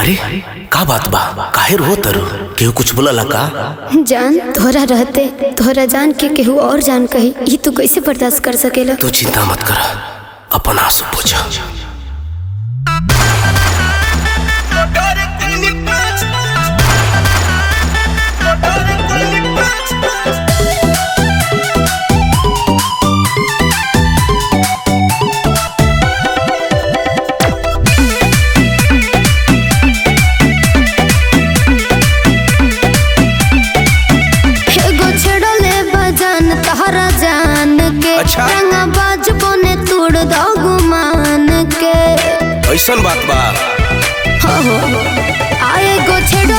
अरे का बात बा काहे रो तरु केहू कुछ बोला का जान तोहरा रहते तोहरा जान के केहू और जान कही ई तू कैसे बर्दाश्त कर सकेला तू चिंता मत कर अपन आंसू पूछा एगो छेड़ले बजान तहरा जान के अच्छा। रंगा बाज बने तोड़ दो गुमान के ऐसन बात बा हो हो आ एगो छेड़ले